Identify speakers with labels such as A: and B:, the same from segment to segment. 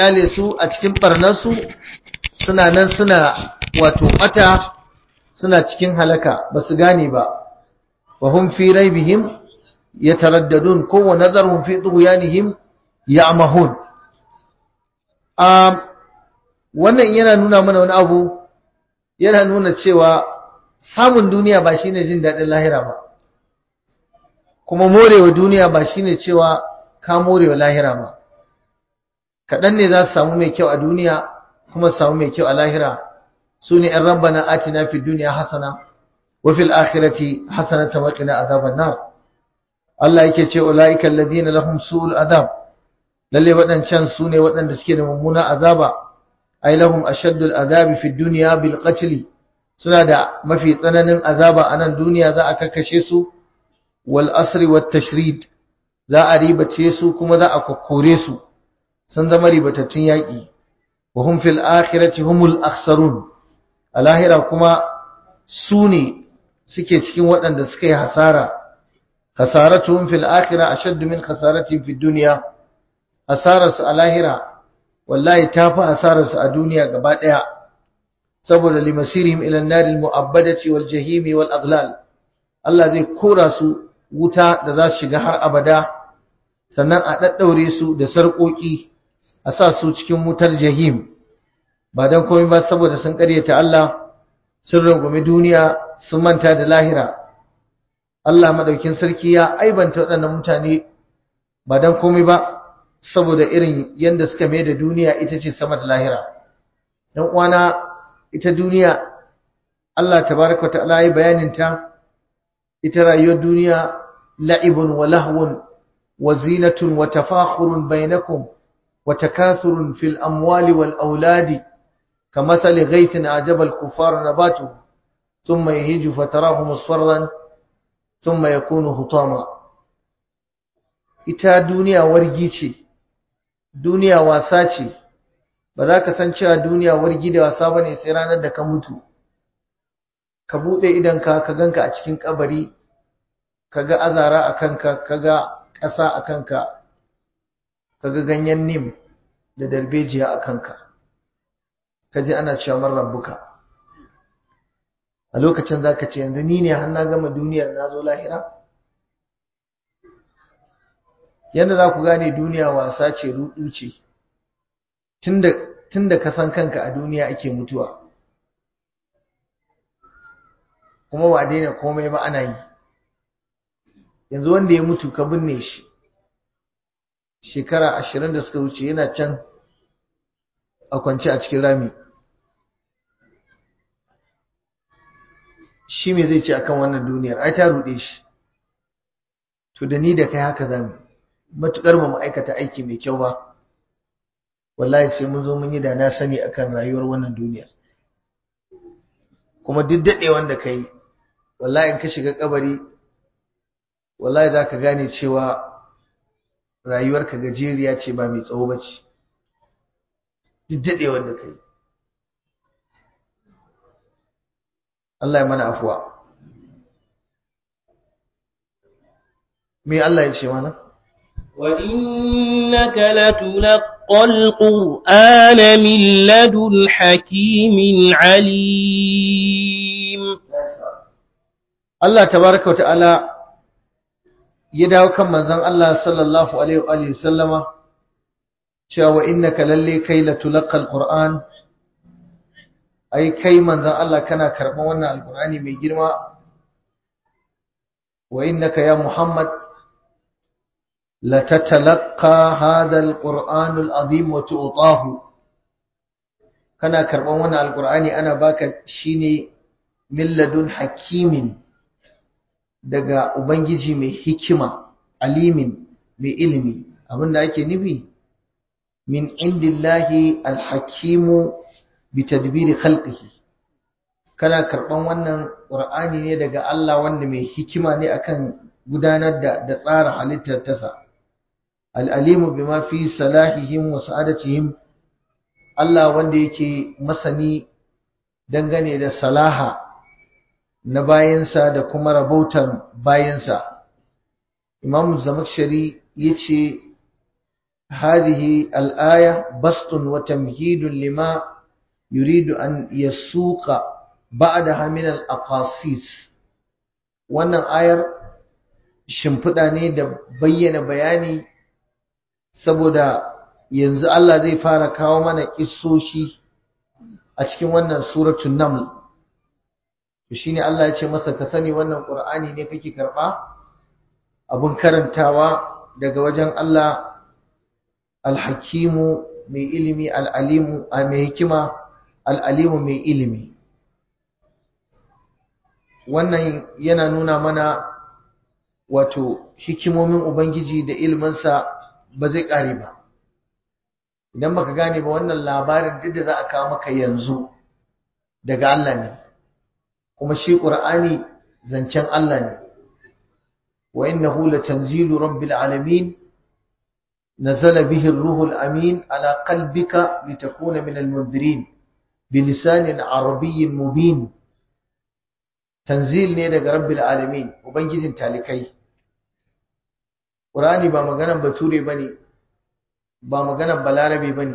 A: kyale su a cikin barnarsu suna nan suna wato bata suna cikin halaka ba su gane ba wa hum fi raibihim yataraddadun ko wa nazarhum fi tughyanihim ya'mahun um wannan yana nuna mana wani abu yana nuna cewa samun duniya ba shine jin dadin lahira ba kuma morewa duniya ba shine cewa ka morewa lahira ba kaɗan ne za su samu mai kyau a duniya kuma su samu mai kyau a lahira su ne ‘yan rabbana atina fi duniya hasana wa fil akhirati hasanata wa qina azaban nar Allah yake ce ulaika alladhina lahum su'ul azab lalle waɗancan su ne waɗanda suke da mummuna azaba ai lahum ashaddul azabi fi dunya bil qatl suna da mafi tsananin azaba a nan duniya za a kakkashe su wal asri wat tashrid za a ribace su kuma za a kokkore su sun zama ribatattun yaƙi wa hum fil akhirati humul akhsarun a lahira kuma su ne suke cikin waɗanda suka yi hasara hasaratuhum fil akhirah ashaddu min khasaratihim fid dunya hasararsu a lahira wallahi tafi hasararsu a duniya gaba ɗaya saboda limasirihim ila an-nar al-mu'abbadati wal jahim wal aghlal Allah zai kora su wuta da za su shiga har abada sannan a daddaure su da sarƙoƙi a sa su cikin wutar jahim ba don komai ba saboda sun ƙaryata Allah sun rungumi duniya sun manta da lahira Allah madaukin sarki ya aibanta waɗannan mutane ba don komai ba saboda irin yadda suka mai da duniya ita ce sama da lahira dan uwana ita duniya Allah tabaraka ta'ala ya bayanin ta ita rayuwar duniya la'ibun wa lahwun wa zinatun wa tafakhurun bainakum wa takathurun fil amwali wal auladi kamathali ghaythin ajaba al kuffar nabatuhu thumma yahiju fatarahu musfarran thumma yakunu hutama ita duniya wargi ce duniya wasa ce ba za ka san cewa duniya wargi da wasa bane sai ranar da ka mutu ka bude idanka ka ganka a cikin kabari kaga azara a kanka kaga ƙasa a kanka kaga ganyen nim da darbejiya a kanka kaji ana cewa man rabbuka a lokacin zaka ce yanzu ni ne har na gama duniyar na zo lahira yadda za ku gane duniya wasa ce rudu ce tunda ka san kanka a duniya ake mutuwa kuma ba daina komai ba ana yi yanzu wanda ya mutu ka binne shi shekara ashirin da suka wuce yana can a kwance a cikin rami shi me zai ce akan wannan duniyar ai ta ruɗe shi to da ni da kai haka zamu matukar ba mu aikata aiki mai kyau ba wallahi sai mun zo mun yi da na sani akan rayuwar wannan duniya kuma duk daɗewan da kai wallahi in ka shiga kabari wallahi za ka gane cewa rayuwarka gajeriya ce ba mai tsawo ba ce duk daɗewar da kai Allah ya mana afuwa me Allah ya ce mana
B: وإنك لتلقى القرآن من لدن حكيم عليم
A: Allah tabaraka wa ta'ala ya dawo kan manzon Allah sallallahu alaihi wa sallama cewa wa innaka lalle kai la tulqa alquran ai kai manzon Allah kana karban wannan alqurani mai girma wa innaka ya Muhammad la tatalaqqa hadha alquran alazim wa tu'tahu kana karban wannan alqurani ana baka shine min ladun hakimin daga Ubangiji mai hikima, alimin mai ilimi, abinda ake nufi, min indillahi alhakimu bi tadbiri khalqihi kana karban wannan Qur'ani ne daga Allah wanda mai hikima ne akan gudanar da da tsara halittar tasa al-alimu bima fi salahihim wa sa'adatihim Allah wanda yake masani dangane da salaha na bayansa da kuma rabautar bayansa imam zamakshari ya ce هذه الآية بسط وتمهيد لما يريد أن يسوق بعدها من الأقاصيص wannan ayar shimfiɗa ne da bayyana bayani saboda yanzu Allah zai fara kawo mana kissoshi a cikin wannan suratul naml to shine Allah ya ce masa ka sani wannan qur'ani ne kake karba abun karantawa daga wajen Allah alhakimu mai ilimi al'alimu mai hikima al'alimu mai ilimi wannan yana nuna mana wato hikimomin ubangiji da iliminsa ba zai ƙare ba idan baka gane ba wannan labarin duk da za a kawo maka yanzu daga Allah ne kuma shi ƙur'ani zancen Allah ne wa innahu latanzilu rabbil alamin nazala bihi ar-ruhul amin ala qalbika litakuna min al-munzirin bilisanin arabiyyin mubin tanzil ne daga rabbil alamin ubangijin talikai ƙur'ani ba maganan bature bane ba maganan balarabe bane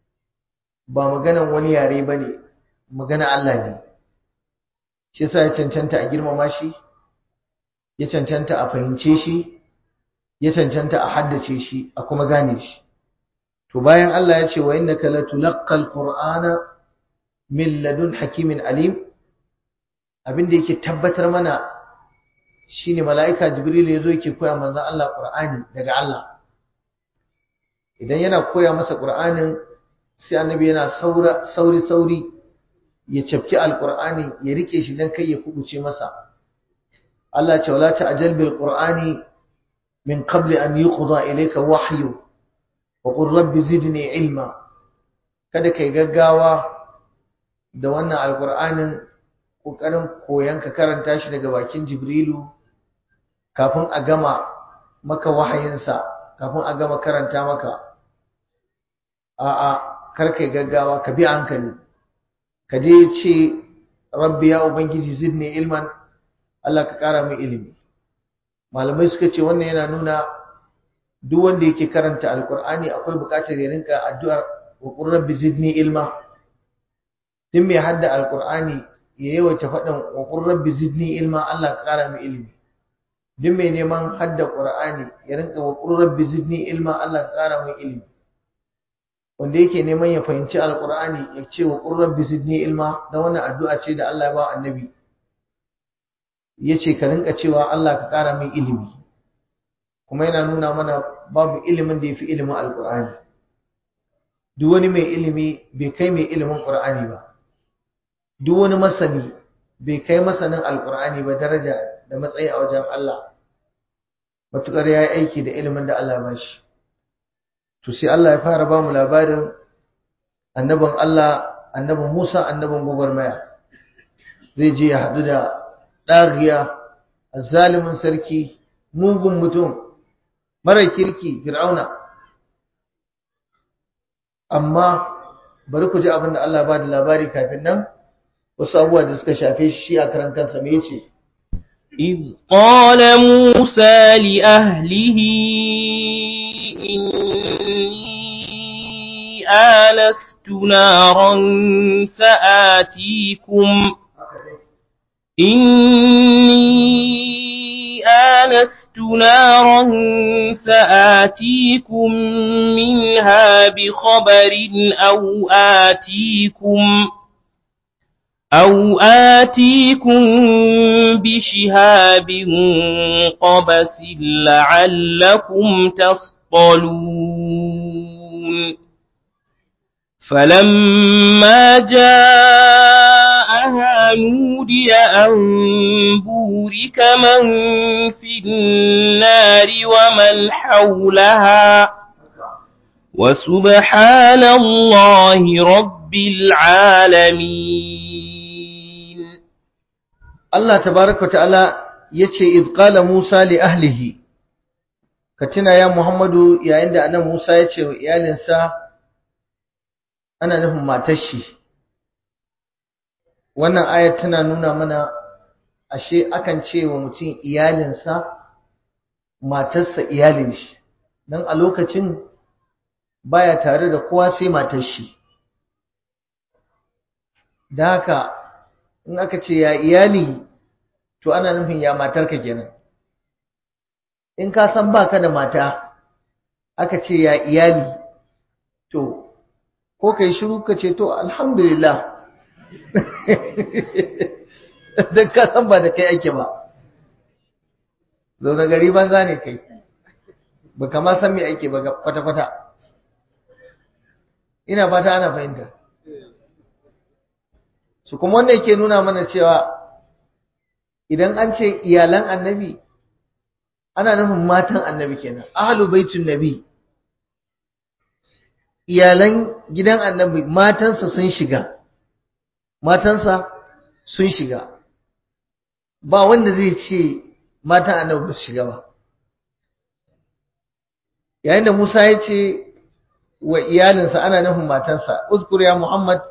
A: ba maganan wani yare bane magana Allah ne shi yasa ya cancanta a girmama shi ya cancanta a fahimce shi ya cancanta a haddace shi a kuma gane shi to bayan Allah ya ce wa innaka latulaqqal qur'ana min ladun hakimin alim abinda yake tabbatar mana shine mala'ika jibril yazo yake koya manzon Allah qur'ani daga Allah idan yana koya masa qur'anin sai annabi yana saura sauri sauri ya cafki alqur'ani ya rike shi dan kai ya kubuce masa Allah ce wala ta'jal bil qur'ani min qabli an yuqda ilayka wahyu wa qur rabbi zidni ilma kada kai gaggawa da wannan alqur'anin kokarin koyan ka karanta shi daga bakin jibrilu kafin a gama maka wahayinsa kafin a gama karanta maka a'a kar kai gaggawa ka bi hankali ka je ce rabbi ya ubangiji zidni ilman Allah ka kara min ilimi malamai suka ce wannan yana nuna duk wanda yake karanta alkur'ani akwai bukatar ya rinka addu'ar wa qur rabbi zidni ilma din mai hadda alkur'ani ya yawaita faɗin wa qur rabbi zidni ilma Allah ka kara min ilimi din mai neman hadda qur'ani ya rinka wa qur rabbi zidni ilma Allah ka kara min ilimi wanda yake neman ya fahimci alkur'ani ya ce wa qur rabbi zidni ilma da wannan addu'a ce da Allah ya ba annabi yace ka rinka cewa Allah ka kara min ilimi kuma yana nuna mana babu ilimin da yafi ilimin alkur'ani duk wani mai ilimi bai kai mai ilimin qur'ani ba duk wani masani bai kai masanin alkur'ani ba daraja da matsayi a wajen Allah matukar yayi aiki da ilimin da Allah ya bashi to sai Allah ya fara ba mu labarin annabin Allah annabin Musa annabin gwagwarmaya zai je ya haɗu da ɗagiya zalimin sarki mugun mutum mara kirki fir'auna amma bari ku ji abin da Allah ba da labari kafin nan wasu abubuwa da suka shafe shi a karan kansa me yace
B: إذ قال موسى لأهله إني آنست نارا سآتيكم إني آنست نارا سآتيكم منها بخبر أو آتيكم أو آتيكم بشهاب قبس لعلكم تصطلون فلما جاءها نودي أن بورك من في النار ومن حولها وسبحان الله رب العالمين
A: Allah tabaraka ta'ala yace id qala Musa li ahlihi katina ya Muhammadu yayin da annabi Musa yace wa iyalinsa ana nufin matar shi wannan ayat tana nuna mana ashe akan ce wa mutum iyalinsa matarsa iyalin shi dan a lokacin baya tare da kowa sai matar shi da haka in aka ce ya iyali to ana nufin ya matarka kenan in ka san baka da mata aka ce ya iyali to ko kai shiru ka ce to alhamdulillah don ka san ba da kai ake ba zaune gari banza ne kai ba kama san me ake ba kwata-kwata ina fata ana fahimta su kuma wanda yake nuna mana cewa idan an ce iyalan annabi ana nufin matan annabi kenan ahlu baitun nabi iyalan gidan annabi matansa sun shiga matansa sun shiga ba wanda zai ce matan annabi ba su shiga ba yayin da Musa ya ce wa iyalinsa ana nufin matansa uzkur ya Muhammad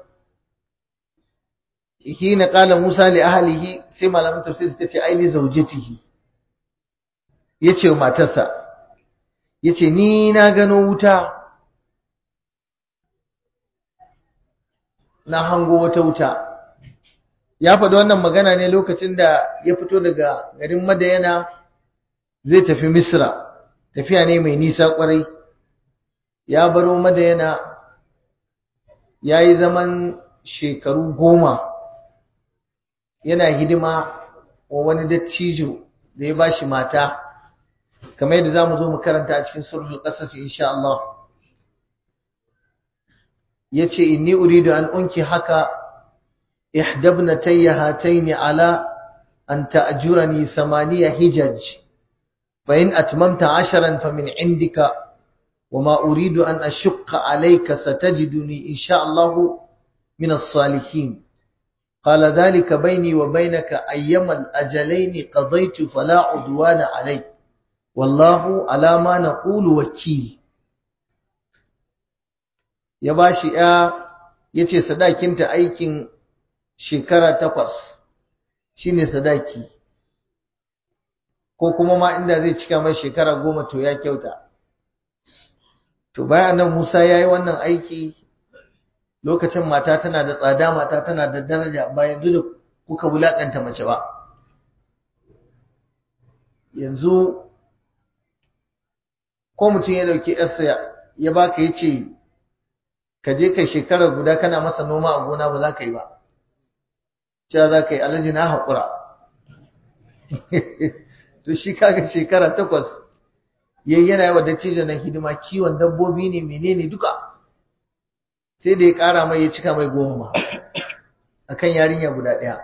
A: hina qala Musa li ahlihi sai malamin tafsir suka ce ai li zawjatihi yace wa matarsa yace ni na gano wuta na hango wata wuta ya faɗi wannan magana ne lokacin da ya fito daga garin Madayana zai tafi Misra tafiya ne mai nisa kwarai ya baro Madayana ya yi zaman shekaru goma yana hidima wa wani dattijo da ya bashi mata kamar yadda za mu zo mu karanta a cikin surul ƙasas insha Allah ya ce inni uridu an unki haka ihdabnatayya hataini ala an ta'jurani samaniya hijaj fa in atmamta asharan fa min indika وما أريد أن أشق عليك ستجدني إن شاء الله من الصالحين قال ذلك بيني وبينك أيما الأجلين قضيت فلا عدوان علي والله على ما نقول وكيل ya bashi ya yace sadakinta aikin shekara takwas shine sadaki ko kuma ma inda zai cika mai shekara goma to ya kyauta to bayan nan Musa yayi wannan aiki lokacin mata tana da tsada mata tana da daraja ba yanzu da kuka wulakanta mace ba yanzu ko mutum ya dauki yarsa ya baka yace ka je kai shekara guda kana masa noma a gona ba za ka yi ba cewa za ka yi alaji na haƙura to shi kaga shekara takwas yayi yana yi wa dattijo na hidima kiwon dabbobi ne menene duka sai da ya ƙara mai ya cika mai goma akan yarinya guda ɗaya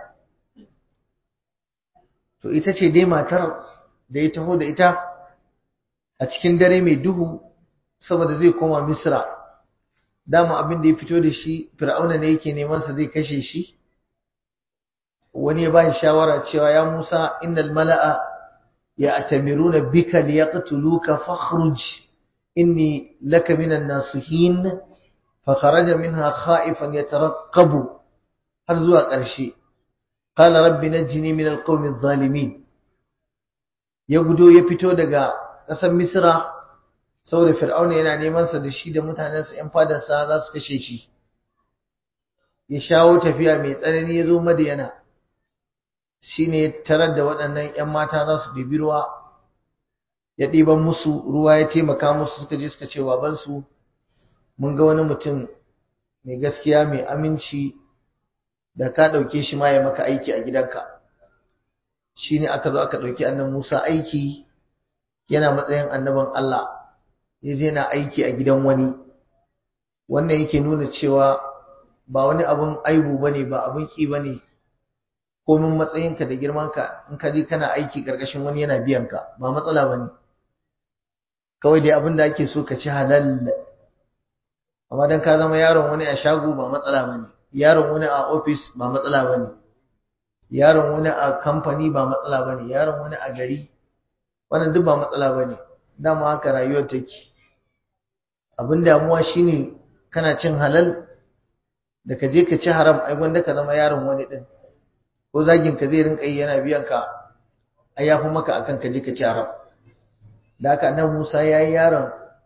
A: to ita ce dai matar da ya taho da ita a cikin dare mai duhu saboda zai koma misra dama abin da ya fito da shi fir'auna ne yake neman sa zai kashe shi wani ya bashi shawara cewa ya Musa innal mala'a ya'tamiruna bika liyaqtuluka fakhruj inni laka minan nasihin fakharaja minha khaifan yatarqabu har zuwa ƙarshe qala rabbi najini min alqawmi adh-dhalimin ya gudo ya fito daga ƙasar misra saboda fir'auna yana neman sa da shi da mutanensa ƴan fadarsa za su kashe shi ya shawo tafiya mai tsanani ya zo madiyana shine tarar da waɗannan ƴan mata za su ɗibi ruwa ya ɗiban musu ruwa ya taimaka musu suka je suka ce babansu mun ga wani mutum mai gaskiya mai aminci da ka ɗauke shi ma ya maka aiki a gidanka shine aka zo aka ɗauki annan Musa aiki yana matsayin annaban Allah ya je na aiki a gidan wani wannan yake nuna cewa ba wani abun aibu bane ba abun ki bane komin matsayinka da girmanka in ka je kana aiki karkashin wani yana biyan ka ba matsala bane kawai dai abin da ake so ka ci halal amma dan ka zama yaron wani a shago ba matsala bane yaron wani a office ba matsala bane yaron wani a kamfani ba matsala bane yaron wani a gari wannan duk ba matsala bane dama haka rayuwar take abin damuwa shine kana cin halal da ka je ka ci haram ai gwanda ka zama yaron wani din ko zagin ka zai rinka yi yana biyan ka ai yafi maka akan ka je ka ci haram da haka nan Musa yayi yaron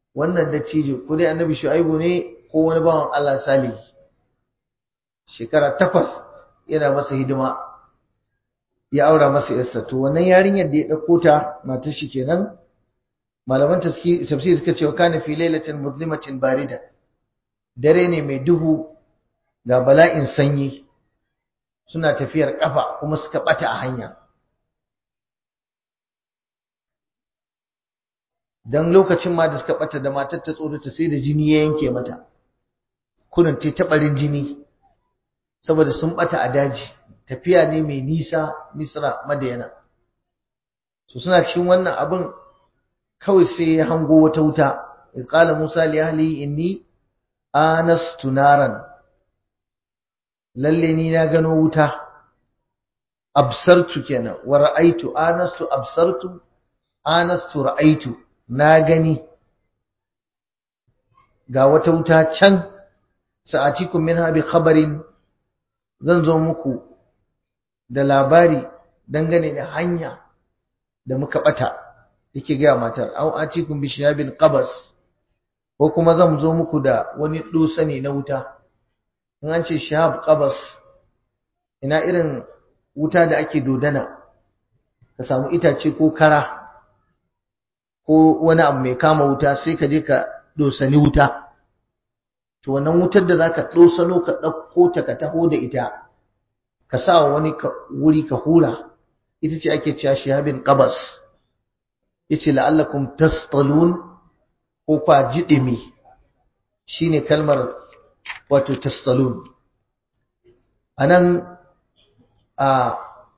A: wannan dattijo ko dai annabi shu'aibu ne ko wani bawan Allah salihi shekara takwas yana masa hidima ya aura masa yarsa to wannan yarinyar da ya dauko ta matar shi kenan malaman tafsir suka ce wa kana fi lailatin muzlimatin barida dare ne mai duhu ga bala'in sanyi suna tafiyar kafa kuma suka bata a hanya dan lokacin ma da suka bata da matar ta tsorata sai da jini ya yanke mata kurin ta tabarin jini saboda sun bata a daji tafiya ne mai nisa misra madayana so suna cikin wannan abin kawai sai ya hango wata wuta qala musa li ahli inni anastu naran lalle ni na gano wuta absartu kenan wa ra'aitu anastu absartu anastu ra'aitu na gani ga wata wuta can sa'atikum minha bi khabarin zan zo muku da labari dangane da hanya da muka bata yake ga matar au atikum bi shihabin qabas ko kuma zan zo muku da wani dusa ne na wuta in an ce shihab qabas ina irin wuta da ake dodana ka samu itace ko kara ko wani abu mai kama wuta sai ka je ka dosani wuta to wannan wutar da zaka dosano ka dauko ta ka taho da ita ka sa wani wuri ka hura ita ce ake cewa shihabin qabas yace la'allakum tastalun ko kwa jidimi shine kalmar wato tastalun anan a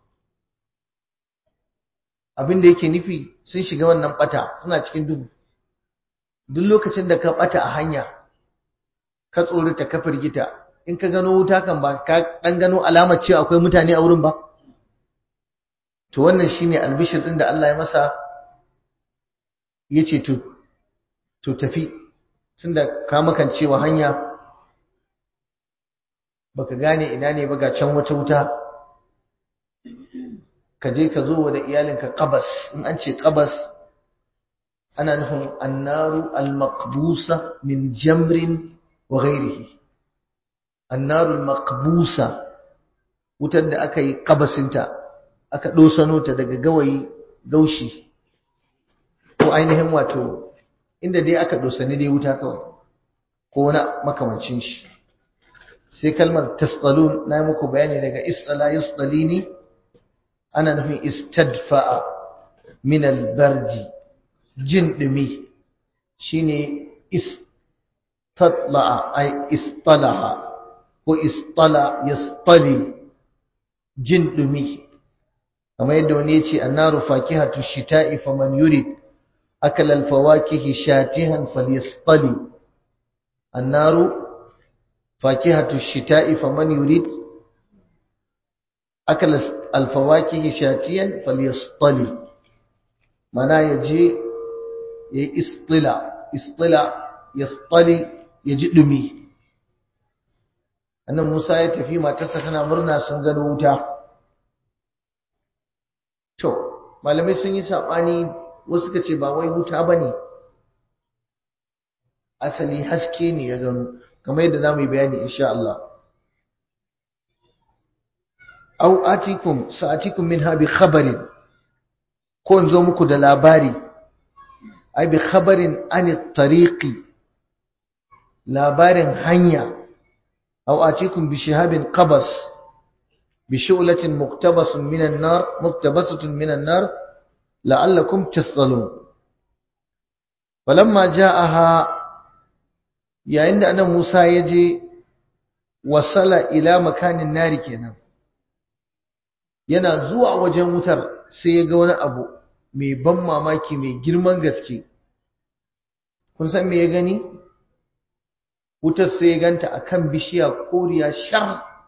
A: abin da yake nufi sun shiga wannan bata suna cikin duhu duk lokacin da ka bata a hanya ka tsorata ka firgita in ka gano wuta kan ba ka dan gano alamar cewa akwai mutane a wurin ba to wannan shine albishir din da Allah ya masa yace to to tafi tunda ka makancewa hanya baka gane ina ne ba ga can wata wuta ka je ka zo da iyalinka qabas in an ce qabas ana nufin annaru al-maqbusa min jamrin wa ghairihi annaru al-maqbusa wutar da aka yi qabasinta aka dosano ta daga gawayi gaushi ko ainihin wato inda dai aka dosani dai wuta kawai ko wani makamancin shi sai kalmar tasqalun na yi muku bayani daga isqala yusqalini ana nufin istadfa'a min albardi jin dumi shine istatla'a ay istalaha ko istala yastali jin dumi kamar yadda wani yace annaru fakihatu shita'i faman yurid akala alfawakihi shatihan falyastali annaru fakihatu shita'i faman yurid akala alfawakihi shatiyan falyastali mana yaje yayi istila istila yastali yaji dumi annan Musa ya tafi matarsa tana murna sun gano wuta to malamai sun yi sabani wasu suka ce ba wai wuta bane asali haske ne ya gano kamar yadda zamu yi bayani insha Allah aw atikum sa'atikum minha bi khabarin ko in zo muku da labari ai bi khabarin an tariqi labarin hanya aw atikum bi shihabin qabas bi shu'latin muqtabasun min an-nar muqtabasatun min an-nar la'allakum tasalun falamma ja'aha yayin da annabi Musa ya je wasala ila makanin nari kenan yana zuwa wajen wutar sai ya ga wani abu mai ban mamaki mai girman gaske kun san me ya gani wutar sai ya ganta akan bishiya koriya shar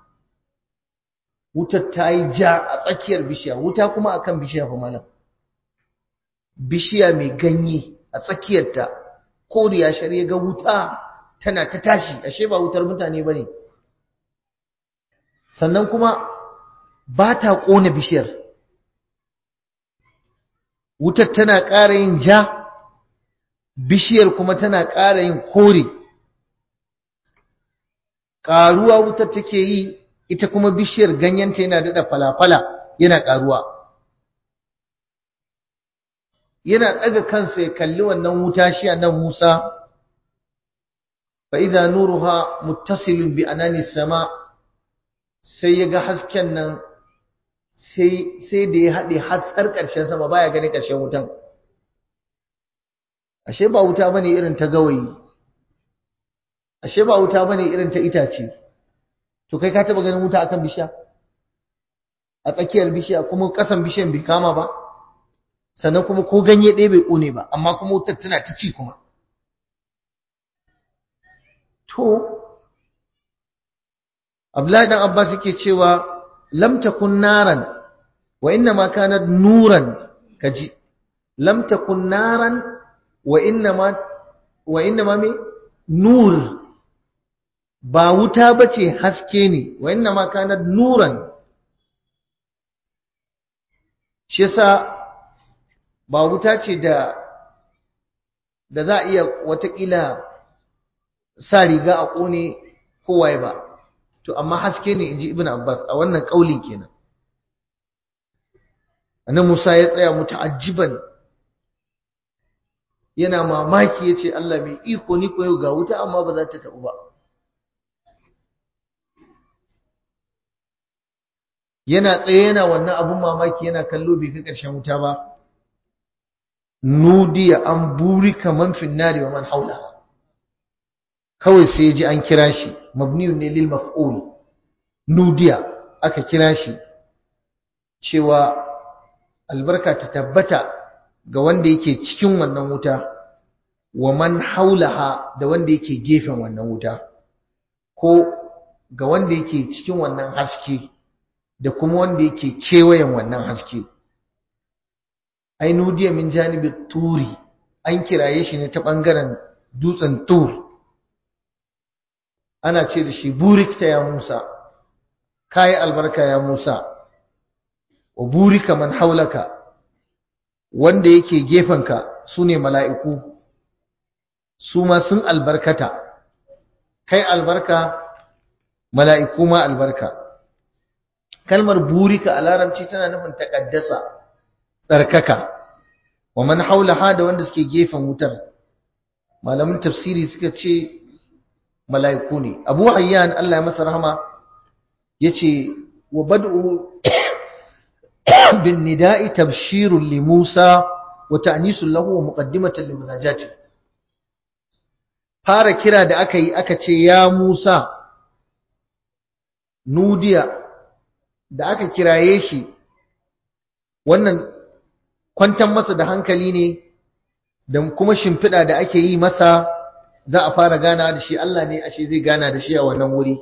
A: wutar ta yi ja a tsakiyar bishiya wuta kuma akan bishiya fa malam bishiya mai ganye a tsakiyarta koriya shar ya ga wuta tana ta tashi ashe ba wutar mutane bane sannan kuma ba ta ƙona bishiyar wutar tana ƙara yin ja bishiyar kuma tana ƙara yin kore ƙaruwa wutar take yi ita kuma bishiyar ganyenta yana daɗa falafala yana ƙaruwa yana ɗaga kansa ya kalli wannan wuta shi a nan Musa fa idza nuruha muttasilun bi anani sama sai ya ga hasken nan sai sai da ya haɗe har ƙarshen sama baya ganin ƙarshen wutan ashe ba wuta bane irin ta gawayi ashe ba wuta bane irin ta itace to kai ka taba ganin wuta akan bishiya a tsakiyar bishiya kuma kasan bishiyan bai kama ba sannan kuma ko ganye ɗaya bai ƙone ba amma kuma wutar tana ta ci kuma to Abdullahi dan Abbas yake cewa lam takun naran wa inna ma kanat nuran kaji lam takun naran wa inna ma wa inna ma me nur ba wuta bace haske ne wa inna ma kanat nuran shi yasa ba wuta ce da da za a iya watakila sa riga a ƙone kowaye ba to amma haske ne inji ibn abbas a wannan ƙaulin kenan annabi musa ya tsaya muta'ajjiban yana mamaki yace Allah mai iko ni ko yau ga wuta amma ba za ta tabu ba yana tsaye yana wannan abun mamaki yana kallo bai kai ƙarshen wuta ba nudiya an buri kaman finnari wa man haula kawai sai ji an kira shi mabniyun ne lil maf'ul nudiya aka kira shi cewa albarka ta tabbata ga wanda yake cikin wannan wuta wa man haulaha da wanda yake gefen wannan wuta ko ga wanda yake cikin wannan haske da kuma wanda yake kewayen wannan haske ai nudiya min janibi turi an kiraye shi ne ta bangaren dutsen tur ana ce da shi burikta ya Musa kai albarka ya Musa wa burika man haulaka wanda yake gefenka sune mala'iku su ma sun albarkata kai albarka mala'iku ma albarka kalmar burika a larabci tana nufin takaddasa tsarkaka wa man haulaha da wanda suke gefen wutar malamin tafsiri suka ce mala'iku ne abu hayyan Allah ya masa rahama yace wa bad'u bin nida'i tabshirun li Musa wa ta'nisun lahu wa muqaddimatan li munajati fara kira da aka yi aka ce ya Musa nudiya da aka kiraye shi wannan kwantar masa da hankali ne da kuma shimfiɗa da ake yi masa za a fara gana da shi Allah ne ashe zai gana da shi a wannan wuri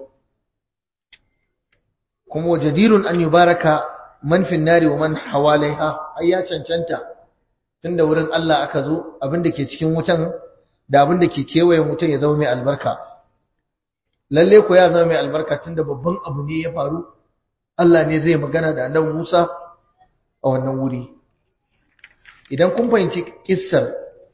A: kuma wajadirun an yubaraka man fin nari wa man hawalaiha ai ya cancanta tunda wurin Allah aka zo abin da ke cikin wutan da abin da ke kewayen wutan ya zama mai albarka lalle ko ya zama mai albarka tunda babban abu ne ya faru Allah ne zai magana da annabi Musa a wannan wuri idan kun fahimci kissar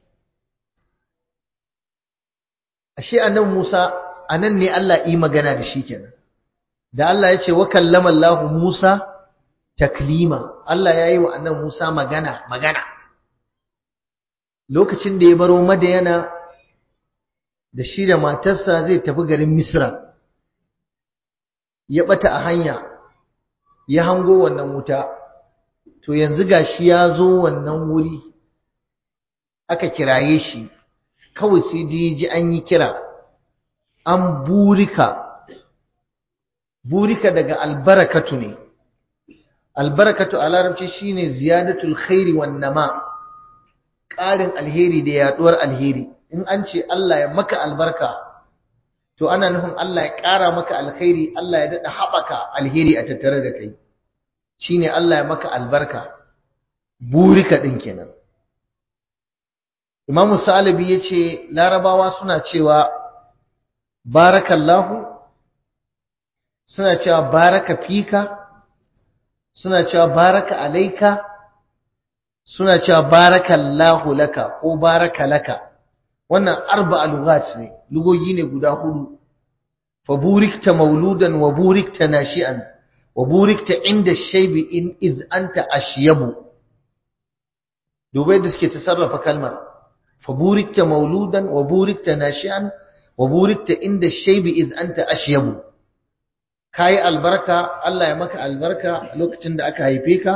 A: ashe annabi Musa anan ne Allah yi magana da shi kenan da Allah ya ce wa kallama Allah Musa taklima Allah ya yi wa annabi Musa magana magana lokacin da ya baro Madayana da shi da matarsa zai tafi garin Misra ya bata a hanya ya hango wannan wuta to yanzu gashi ya zo wannan wuri aka kiraye shi kawai sai da ji an yi kira an burika burika daga albarakatu ne albarakatu a larabci shine ziyadatul khairi wan nama ƙarin alheri da yaduwar alheri in an ce Allah ya maka albarka to ana nufin Allah ya ƙara maka alkhairi Allah ya daɗa haɓaka alheri a tattare da kai shine Allah ya maka albarka burika ɗin kenan Imamu Salibi ya ce larabawa suna cewa barakallahu suna cewa baraka fika suna cewa baraka alaika suna cewa barakallahu laka ko baraka laka wannan arba'a lughat ne lugogi ne guda hudu fa burikta mauludan wa burikta nashi'an wa burikta inda shaybi in iz anta ashyabu dubai da suke tasarrafa kalmar fa burikta mauludan wa burikta nashi'an wa burikta inda shaybi iz anta ashyabu kai albarka Allah ya maka albarka lokacin da aka haife ka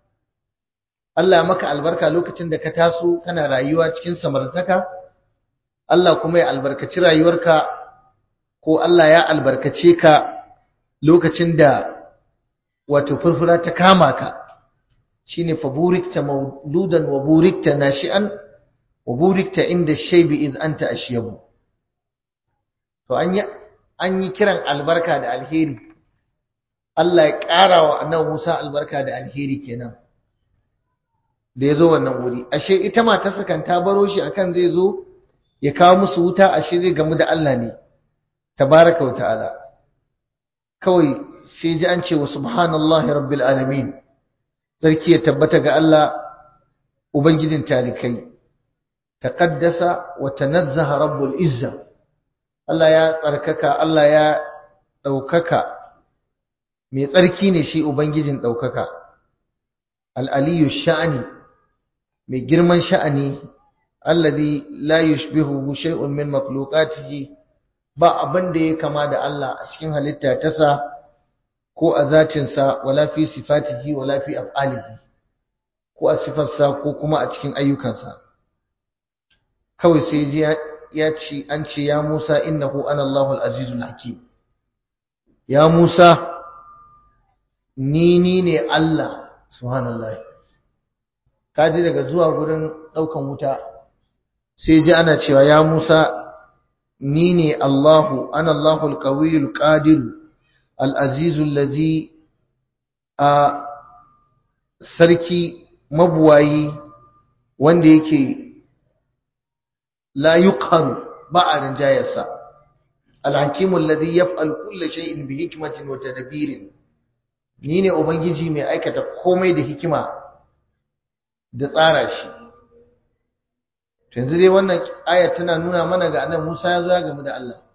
A: Allah ya maka albarka lokacin da ka taso kana rayuwa cikin samartaka Allah kuma ya albarkaci rayuwarka ko Allah ya albarkace ka lokacin da wato furfura ta kama ka shine fa burikta mauludan wa burikta nashi'an wa burikta inda shaybi iz anta ashyabu to an yi an yi kiran albarka da alheri Allah ya ƙara wa annabi Musa albarka da alheri kenan da ya zo wannan wuri ashe ita matarsa kan ta baro shi akan zai zo ya kawo musu wuta ashe zai gamu da Allah ne tabaraka wa ta'ala kawai sai ji an ce wa subhanallahi rabbil alamin sarki ya tabbata ga Allah ubangijin talikai taqaddasa wa tanazzaha rabbul izza Allah ya tsarkaka Allah ya daukaka mai tsarki ne shi ubangijin daukaka al-aliyyu sha'ani mai girman sha'ani alladhi la yushbihu shay'un min makhluqatihi ba abin da ya kama da Allah a cikin halitta ta sa ko a zatin sa wala fi sifatihi wala fi af'alihi ko a sifarsa ko kuma a cikin ayyukansa kawai sai ji ya ce an ce ya Musa innahu ana Allahul azizul hakim ya Musa ni ni ne Allah subhanallahi kaji daga zuwa gurin daukan wuta sai ji ana cewa ya Musa ni ne Allahu ana Allahul qawiyul qadir al azizul ladzi a sarki mabuwayi wanda yake la yuqharu ba a rinjayarsa al hakimul ladzi yaf'al kulli shay'in bi hikmatin wa tadbirin ni ne ubangiji mai aikata komai da hikima da tsara shi yanzu dai wannan ayat tana nuna mana ga annabi Musa ya zo ya gamu da Allah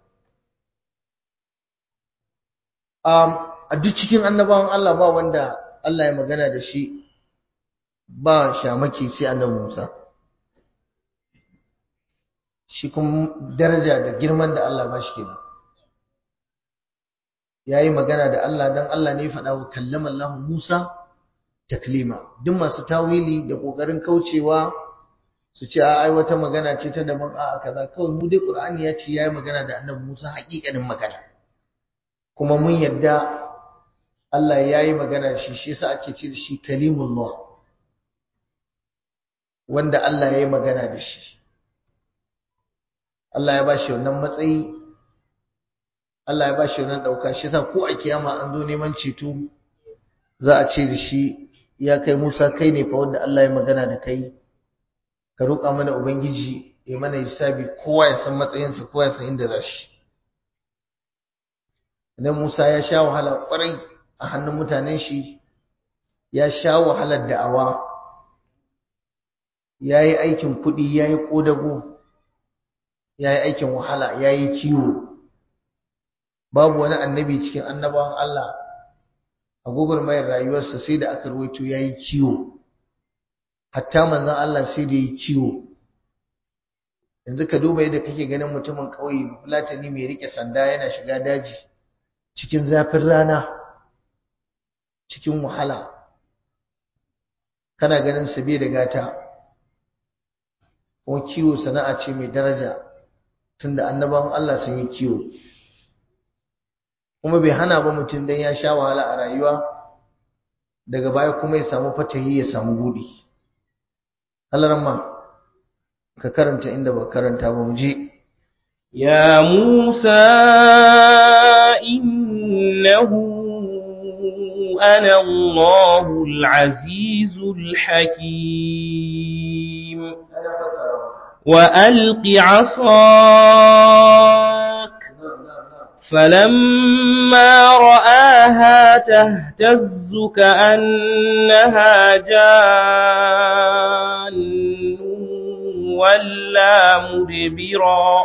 A: um a duk cikin annabawan Allah ba wanda Allah ya magana da shi ba shamaki sai annabi Musa shi kuma daraja da girman da Allah ba shi kenan yayi magana da Allah dan Allah ne ya faɗa wa kallama Allah Musa taklima duk masu tawili da kokarin kaucewa su ce a ai wata magana ce ta daban a kaza kawai mu dai Qur'ani ya ce yayi magana da Annabi Musa haƙiƙanin magana kuma mun yadda Allah yayi magana shi shi yasa ake ce da shi kalimullah wanda Allah yayi magana da shi Allah ya bashi wannan matsayi Allah ya bashi wannan dauka shi yasa ko a kiyama an zo neman ceto za a ce da shi ya kai Musa kai ne fa wanda Allah ya magana da kai ka roƙa mana ubangiji ya mana hisabi kowa ya san matsayinsa kowa ya san inda za shi idan Musa ya sha wahala ƙwarai a hannun mutanen shi ya sha wahalar da'awa ya yi aikin kuɗi ya yi ƙodago ya yi aikin wahala ya yi kiwo babu wani annabi cikin annabawan Allah a mayar rayuwarsa sai da aka ruwaito ya yi kiwo hatta manzon Allah sai da yi ciwo yanzu ka duba yadda kake ganin mutumin ƙauye fulatani mai rike sanda yana shiga daji cikin zafin rana cikin wahala kana ganin sa bai da gata kuma kiwo sana'a ce mai daraja tunda annabawan Allah sun yi kiwo kuma bai hana ba mutum dan ya sha wahala a rayuwa daga baya kuma ya samu fatahi ya samu budi alarma ka karanta inda ba karanta ba mu je
B: يا موسى إنه أنا الله العزيز الحكيم وألق عصاك فلما رآها تهتز كأنها جان ولا مدبرا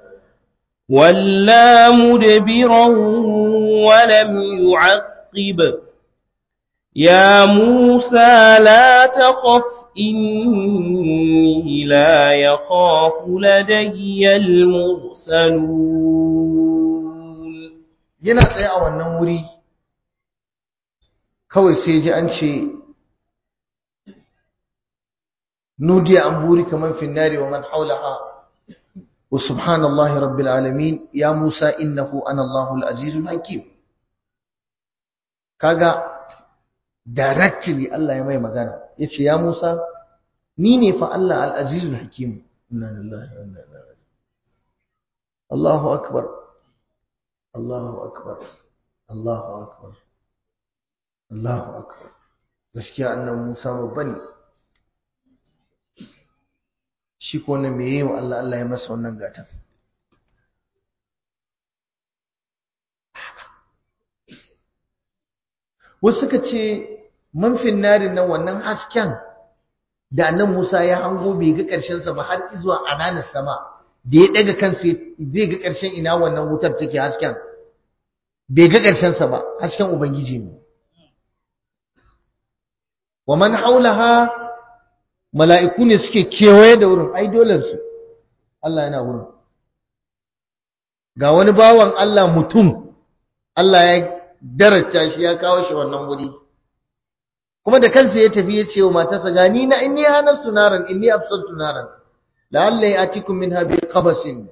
B: ولا مدبرا ولم يعقب يا موسى لا تخف إني لا يخاف لدي المرسلون
A: yana tsaye a wannan wuri kawai sai ji an ce nudiya an buri kaman finnari wa man haulaha wa subhanallahi rabbil alamin ya musa innahu ana allahul azizul hakim kaga directly Allah ya mai magana yace ya musa ni ne fa Allah al-azizul hakim inna lillahi wa inna ilaihi raji'un Allahu akbar Allahu akbar Allahu akbar Allahu akbar gaskiya annabi Musa babba ne shi ko ne meye wa Allah Allah ya masa wannan gatan wasu suka ce manfin narin nan wannan hasken da annabi Musa ya hango bai ga ƙarshen sa ba har zuwa ananan sama da ya daga kansa zai ga ƙarshen ina wannan wutar take hasken bai ga ƙarshen sa ba hasken ubangiji ne wa man haulaha mala'iku ne suke kewaye da wurin ai dolen su Allah yana wurin ga wani bawan Allah mutum Allah ya darasta shi ya kawo shi wannan wuri kuma da kansa ya tafi ya ce wa matarsa ga ni na inni hanastu naran inni absaltu naran la'alla ya'tikum minha bi qabasin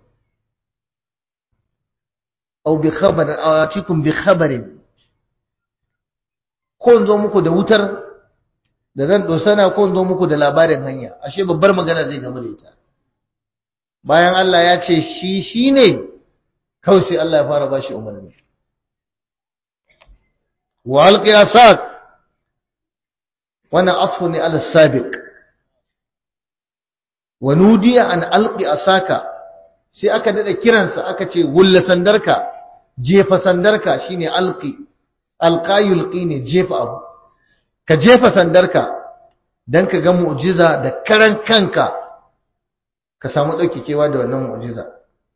A: aw bi khabar atikum bi khabarin ko zo muku da wutar da zan dosana ko zo muku da labarin hanya ashe babbar magana zai gamu da ita bayan Allah ya ce shi shine kawai sai Allah ya fara bashi umarni wa alqi asak wannan atfu ne ala sabiq wa nudiya an alqi asaka sai aka dada kiransa aka ce wulla sandarka jefa sandarka shine alqi alqa yulqi ne jefa abu ka jefa sandarka dan ka ga mu'jiza da karan kanka ka samu kewa da wannan mu'jiza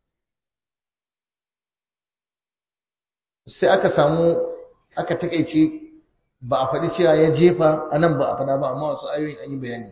A: sai aka samu aka takeice ba a faɗi cewa ya jefa anan ba a faɗa ba amma wasu ayoyin an yi bayani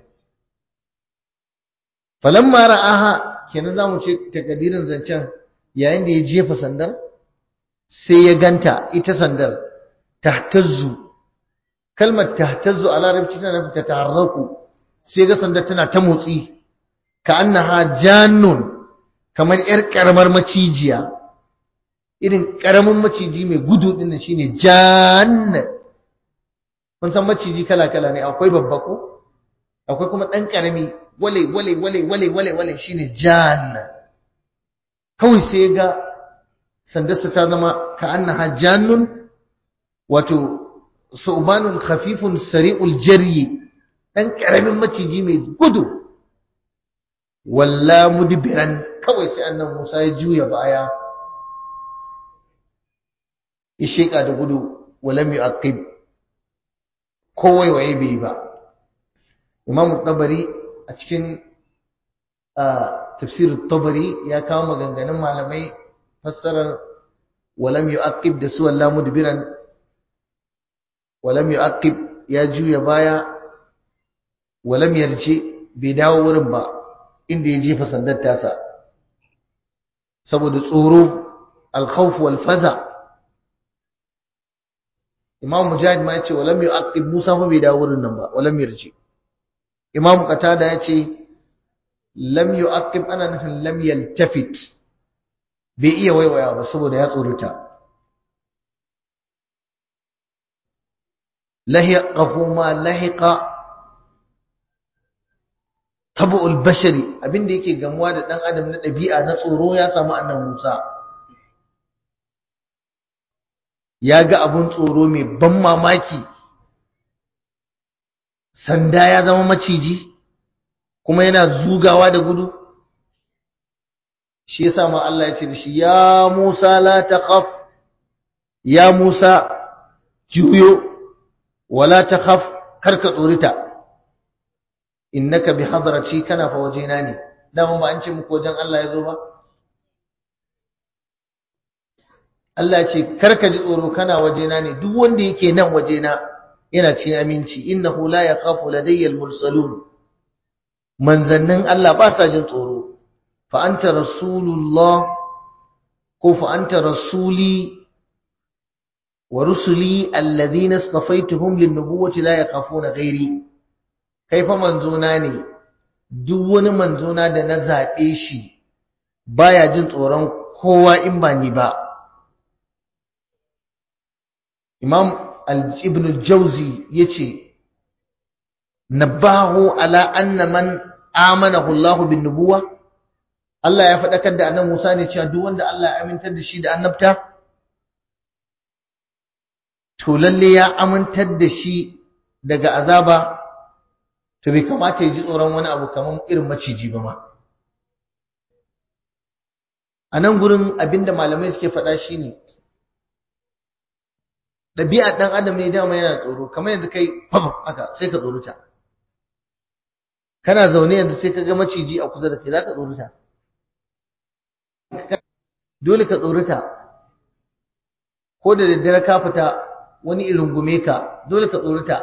A: falamma ra'aha kenan zamu ce takadirin zancen yayin da ya jefa sandar sai ya ganta ita sandar tahtazzu kalmar tahtazzu a larabci tana nufin ta taharraku sai ga sandar tana ta motsi ka annaha jannun kamar yar karamar macijiya irin karamin maciji mai gudu din nan shine jann kun san maciji kala kala ne akwai babba ko akwai kuma dan karami wale wale wale wale wale wale shine jann kawai sai ga sandarsa ta zama ka annaha jannun wato su'banun khafifun sari'ul jaryi dan karamin maciji mai gudu walla mudbiran kawai sai annabi Musa ya juya baya ya sheka da gudu walam yu'aqib kowai waye bai ba Imam Tabari a cikin tafsir Tabari ya kawo maganganun malamai fassarar walam yu'aqib da su walla mudbiran walam yu'aqib ya juya baya walam yarji bai dawo wurin ba inda ya jefa sandar tasa saboda tsoro al-khawf wal faza Imam Mujahid ma yace walam yu'aqib Musa fa bai dawo wurin nan ba walam yarji Imam Qatada yace lam yu'aqib ana nufin lam yaltafit bai iya waiwaya ba saboda ya tsorata lahiqahu ma lahiqa tabu'ul bashari abinda yake gamuwa da dan adam na dabi'a na tsoro ya samu annabi Musa ya ga abun tsoro mai ban mamaki sanda ya zama maciji kuma yana zugawa da gudu shi yasa ma Allah ya ce da shi ya Musa la taqaf ya Musa juyo wala takhaf karka tsorita innaka bi hadrati kana fa wajena ne dama ba an ce muku wajen Allah ya zo ba Allah ce karka ji tsoro kana wajena ne duk wanda yake nan wajena yana cikin aminci innahu la yakhafu ladayya al-mursalun manzannin Allah ba sa jin tsoro fa anta rasulullah ko fa anta rasuli wa rusuli alladhina istafaituhum lin-nubuwwati la yakhafuna ghairi kai fa manzona ne duk wani manzona da na zabe shi baya jin tsoron kowa in ba ni ba Imam Ibn al-Jawzi yace nabahu ala anna man amanahu Allah bin nubuwa Allah ya faɗakar da annabi Musa ne cewa duk wanda Allah ya amintar da shi da annabta to lalle ya amintar da shi daga azaba to bai kamata ya ji tsoron wani abu kamar irin maciji ba ma a nan gurin abinda malamai suke faɗa shine ɗabi'ar ɗan adam ne dama yana tsoro kamar yanzu kai fafa haka sai ka tsoruta kana zaune yanzu sai ka ga maciji a kusa da kai za ka tsoruta dole ka tsoruta ko da daddare ka fita wani irin gume ka dole ka tsoruta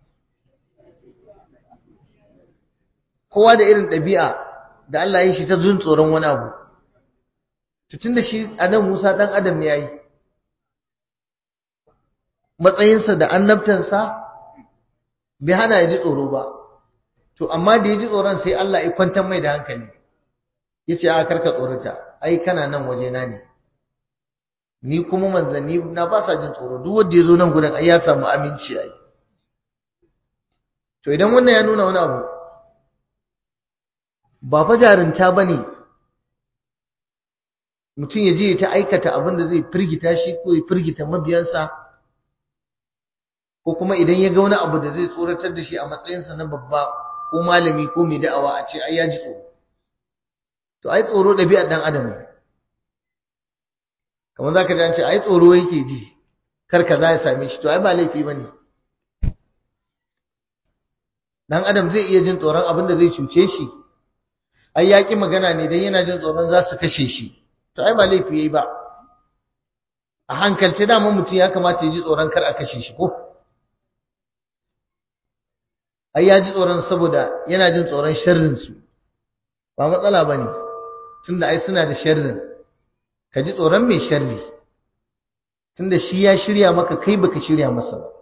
A: kowa da irin ɗabi'a da Allah ya shi ta zun tsoron wani abu tutun da shi a nan Musa ɗan adam ne ya yi matsayinsa da annabtansa bai hana ya ji tsoro ba to amma da ya ji tsoron sai Allah ya kwantar mai da hankali ya ce a karka tsorata ai kana nan wajena ne ni kuma manzanni na ba sa jin tsoro duk wanda ya zo nan gurin ai ya samu aminci ai to idan wannan ya nuna wani abu ba fa jarinta bane mutum ya je ta aikata abin da zai firgita shi ko ya firgita mabiyansa ko kuma idan ya ga wani abu da zai tsoratar da shi a matsayinsa na babba ko malami ko mai da'awa a ce ai ya ji tsoro to ai tsoro ɗabi'ar ɗan adam ne kamar za ka ji an ce ai tsoro yake ji kar ka za ya same shi to ai ba laifi ba ne ɗan adam zai iya jin tsoron abin da zai cuce shi ai ya ƙi magana ne don yana jin tsoron za su kashe shi to ai ba laifi ya yi ba a hankalce dama mutum ya kamata ya ji tsoron kar a kashe shi ko ai ya ji tsoron saboda yana jin tsoron sharrinsu ba matsala ba ne tunda ai suna da sharrin ka ji tsoron mai sharri tunda shi ya shirya maka kai baka shirya masa ba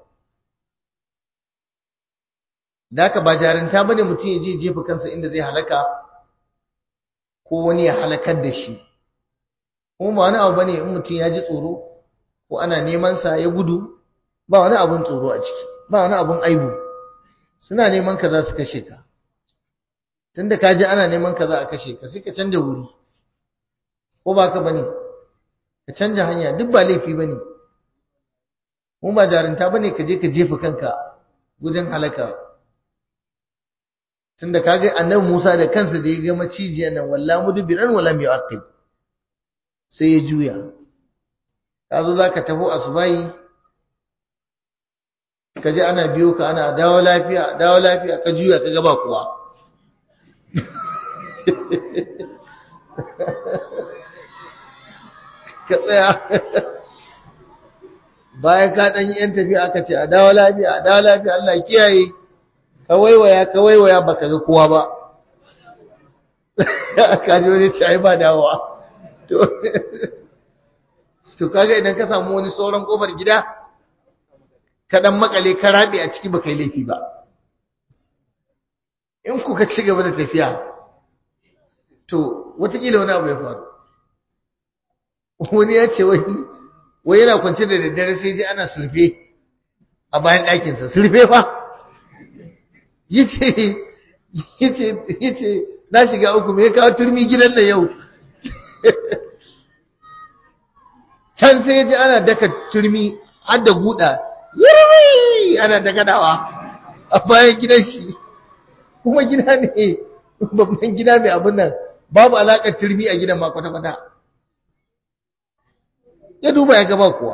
A: da haka ba jarinta bane mutum ya je jefa kansa inda zai halaka ko wani ya halakar da shi kuma ba wani abu bane in mutum ya ji tsoro ko ana neman sa ya gudu ba wani abun tsoro a ciki ba wani abun aibu suna neman ka za su kashe ka tunda ka ji ana neman ka za a kashe ka sai ka canja wuri ko ba ka bane ka canja hanya duk ba laifi bane mu ba jarinta bane ka je ka jefa kanka gudun halaka tunda kaga annabi Musa da kansa da ya ga macijiyan nan walla mudbiran wala yu'aqib sai ya juya ka zo zaka taho asubai ka ji ana biyo ka ana dawo lafiya dawo lafiya ka juya ka ga ba kuwa ka tsaya bayan ka ɗan yi ‘yan tafiya aka ce a dawo lafiya a dawo lafiya Allah kiyaye ka waiwaya ka waiwaya ba ka ga kowa ba ka ji wani ce ai ba dawowa to kaga idan ka samu wani sauran kofar gida ka ɗan makale ka rabe a ciki ba kai laifi ba in kuka ci gaba da tafiya to watakila wani abu ya faru wani ya ce wani wai yana kwance da daddare sai ji ana sulfe a bayan ɗakinsa sulfe fa yace yace yace na shiga uku me kawo turmi gidan da yau can sai ji ana daka turmi har da guda yiri ana daka dawa a bayan gidan shi kuma gida ne babban gida mai abin nan babu alaƙar turmi a gidan ma kwata-kwata ya duba ya gaba kuwa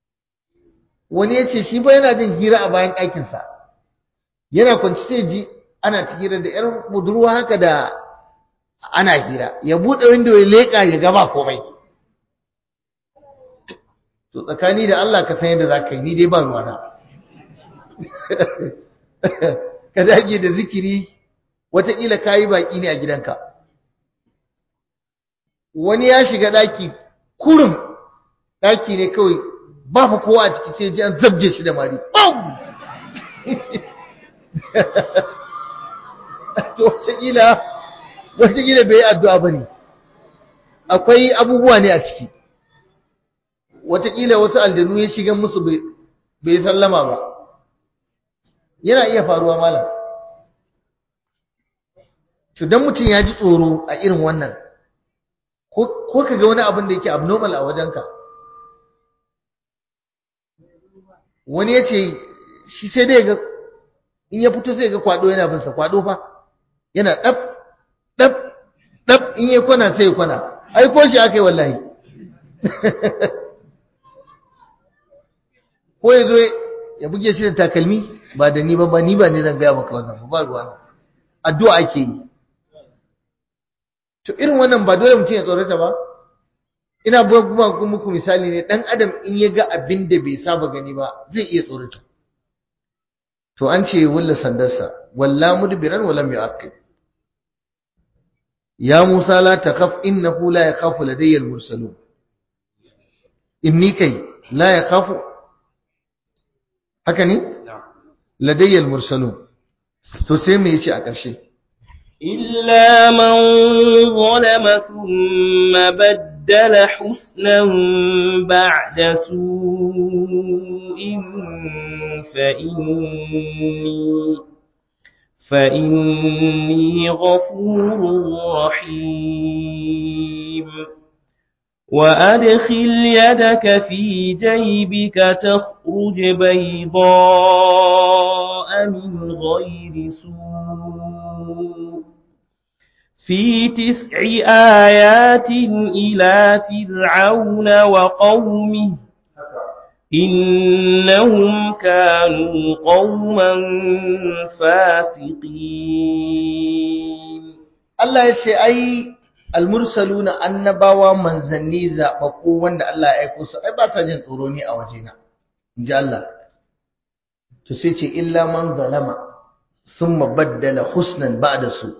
A: wani ya ce shi ba yana jin hira a bayan ɗakinsa yana kwanci sai ji ana ta hira da yar budurwa haka da ana hira ya bude window ya leka ya gaba komai to tsakani da Allah ka san yadda zaka yi ni dai ba ruwana ka dage da zikiri wataƙila kayi baki ne a gidanka wani ya shiga daki kurum daki ne kawai ba fa kowa a ciki sai ji an zabje shi da mari bam to wataƙila wataƙila bai yi addu'a ba ne akwai abubuwa ne a ciki wataƙila wasu aljanu ya shiga musu bai sallama ba yana iya faruwa malam to dan mutum ya ji tsoro a irin wannan ko ka ga wani abin da yake abnormal a wajenka wani ya ce shi sai dai ga in ya fito sai ga kwado yana binsa kwado fa yana ɗab ɗab ɗab in ya kwana sai ya kwana ai ko shi aka yi wallahi ko ya zo ya buge shi da takalmi ba da ni ba ba ni ba ne zan gaya maka wannan ba ruwa addu'a ake yi to irin wannan ba dole mutum ya tsorata ba ina buga muku misali ne dan adam in ya ga abin da bai saba gani ba zai iya tsorata to an ce wulla sandarsa walla mudbiran wa lam yu'aqib ya musa la takhaf innahu la yakhafu ladayya al-mursalun inni kai la yakhafu haka ne ladayya al-mursalun to sai me yace a ƙarshe
B: إلا من ظلم ثم بدل حسنا بعد سوء فإني فإني غفور رحيم وأدخل يدك في جيبك تخرج بيضاء من غير سوء في تسع آيات إلى فرعون وقومه إنهم كانوا قوما فاسقين
A: Allah ya ce ai almursaluna annabawa manzanni zaɓaɓɓu wanda Allah ya aiko su ai ba sa jin tsoro ni a wajena inji Allah to sai ce illa man zalama thumma baddala husnan ba'da su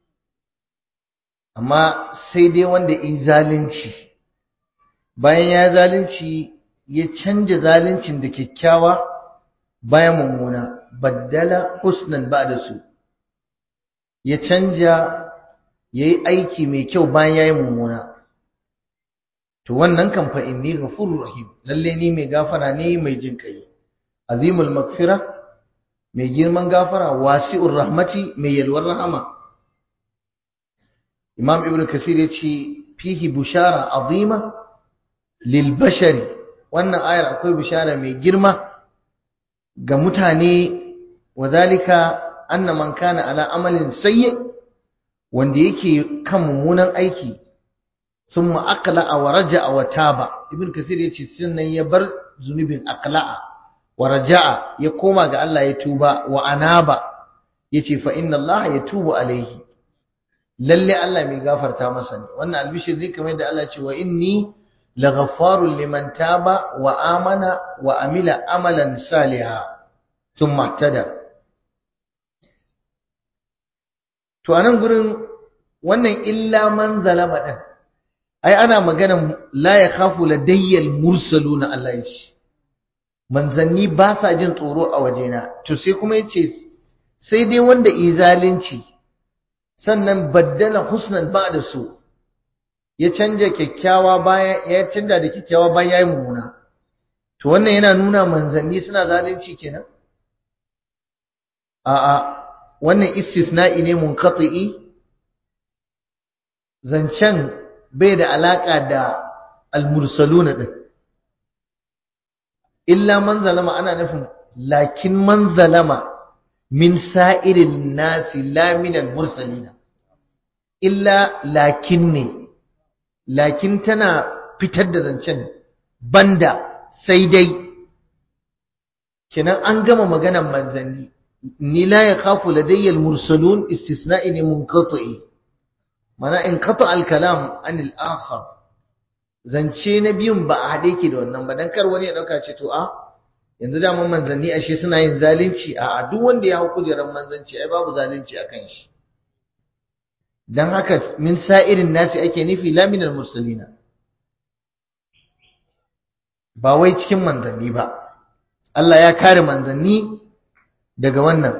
A: amma sai dai wanda in zalunci bayan ya zalunci ya canja zaluncin da kyakkyawa bayan mummuna baddala husnan ba'da su ya canja yayi aiki mai kyau bayan yayi mummuna to wannan kan fa inni ghafurur rahim lalle ni mai gafara ne mai jin kai azimul magfira mai girman gafara wasi'ur rahmati mai yalwar rahama imam ibn kasir yace fihi bushara azima lil bashari wannan ayar akwai bishara mai girma ga mutane wadhalika anna man kana ala amalin sayyi wanda yake kan mummunan aiki summa aqla'a wa raja'a wa taba ibn kasir yace sannan ya bar zunubin aqla'a wa raja'a ya koma ga Allah ya tuba wa anaba yace fa inna Allah yatubu alaihi lalle Allah mai gafarta masa ne wannan albishir ne kamar yadda Allah ya ce wa inni laghaffarun liman taba wa amana wa amila amalan salihan thumma ihtada to anan gurin wannan illa man zalama din ai ana magana la yakhafu ladayyal mursaluna Allah ya ce manzanni ba sa jin tsoro a wajena to sai kuma yace sai dai wanda izalinci sannan baddala husnan ba'da su ya canja kyakkyawa bayan ya canja da kyakkyawa bayan yayi mummuna to wannan yana nuna manzanni suna zalunci kenan a'a wannan istisna'i ne munqati'i zancen bai da alaka da al-mursaluna din illa man zalama ana nufin lakin man zalama min sa'irin nasi la min al-mursalina illa lakin ne lakin tana fitar da zancen banda sai dai kenan an gama maganan manzanni ni la yakhafu ladayya al-mursalun istisna'i ne munqati mana in qata al-kalam an al-akhar zance na biyun ba a hade yake da wannan ba dan kar wani ya dauka ce to a yanzu da mun manzanni ashe suna yin zalunci a duk wanda ya hau kujerar manzanci ai babu zalunci akan shi dan haka min sa'irin nasi ake nufi la minal mursalina ba wai cikin manzanni ba Allah ya kare manzanni daga wannan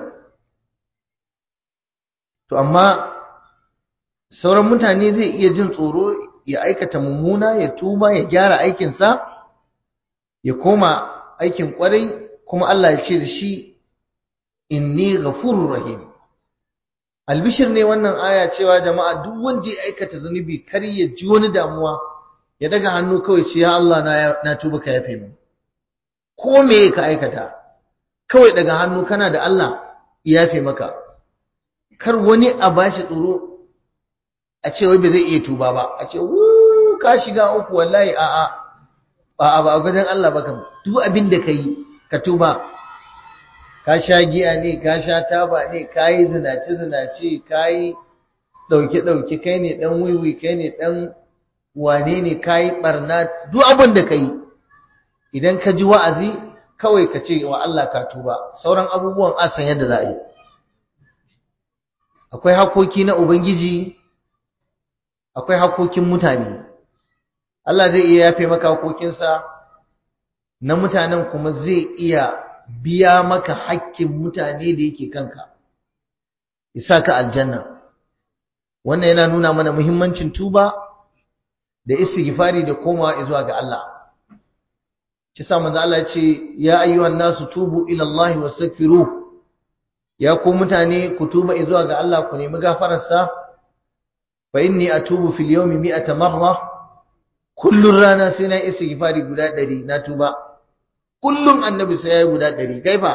A: to amma sauran mutane zai iya jin tsoro ya aikata mummuna ya tuba ya gyara aikinsa ya koma aikin kwarai kuma Allah ya ce da shi inni ghafurur rahim albishir ne wannan aya cewa jama'a duk wanda ya aikata zunubi kar ya ji wani damuwa ya daga hannu kawai ce ya Allah na na tuba ka yafe min ko me ka aikata kawai daga hannu kana da Allah ya yafe maka kar wani a bashi tsoro a ce wai ba zai iya tuba ba a ce wu ka shiga uku wallahi a a ba ba a gudan Allah ba kam duk abin da kai ka tuba ka sha giya ne ka sha taba ne ka yi zinace zinace ka yi dauke dauke kai ne dan wiwi kai ne dan wane ne ka yi barna duk abin da kai idan ka ji wa'azi kawai ka ce wa Allah ka tuba sauran abubuwan asan yadda za a yi akwai hakoki na ubangiji akwai hakokin mutane Allah zai iya yafe maka hakokinsa na mutanen kuma zai iya biya maka hakkin mutane da yake kanka isa ka aljanna wannan yana nuna mana muhimmancin tuba da istighfari da komawa zuwa ga Allah kisa manzo Allah ya ce ya ayyuhan nasu tubu ila Allah wastaghfiruh ya ku mutane ku tuba zuwa ga Allah ku nemi gafararsa fa inni atubu fil yawmi mi'ata marra kullun rana sai na istighfari guda 100 na tuba kullun annabi sai yayi guda 100 kaifa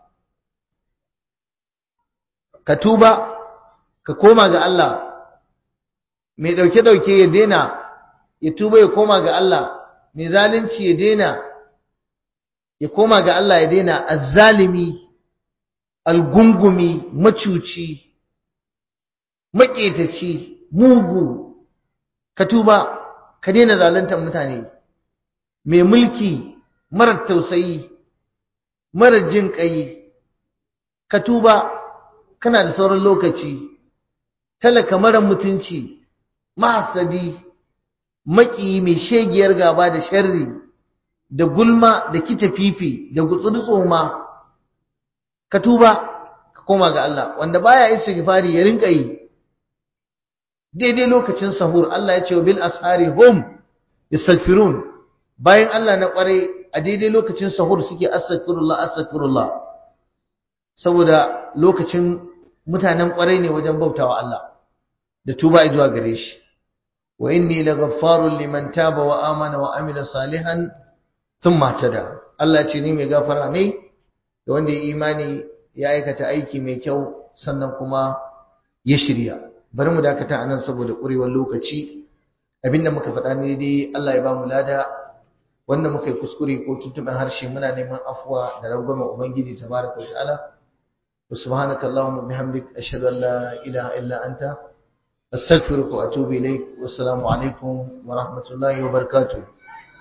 A: ka tuba ka koma ga Allah mai dauke dauke ya dena ya tuba ya koma ga Allah mai zalunci ya dena ya koma ga Allah ya dena azzalimi algungumi macuci maƙetaci mugu ka tuba ka daina zaluntar mutane mai mulki marar tausayi marar jin ƙai ka tuba kana da sauran lokaci talaka marar mutunci mahasadi maƙi mai shegiyar gaba da sharri da gulma da kita fifi da gutsuri tsoma ka tuba ka koma ga Allah wanda baya istighfari ya rinka yi daidai lokacin sahur Allah ya ce bil ashari hum yastaghfirun bayan Allah na kware a daidai lokacin sahur suke astaghfirullah astaghfirullah saboda lokacin mutanen kware ne wajen bautawa Allah da tuba zuwa gare shi wa inni laghaffarun liman taba wa amana wa amila salihan thumma tada Allah ce ni mai gafara ne da wanda ya imani ya aikata aiki mai kyau sannan kuma ya shirya bari mu dakata anan saboda ƙurewar lokaci abinda muka faɗa ne dai Allah ya ba mu lada wanda muka yi kuskure ko tuntuɓen harshe muna neman afuwa da rangwamen ubangiji tabaraka wa ta'ala wa subhanaka allahumma bihamdik ashhadu an la ilaha illa anta astaghfiruka wa atubu ilaik wassalamu alaikum wa rahmatullahi wa barakatuh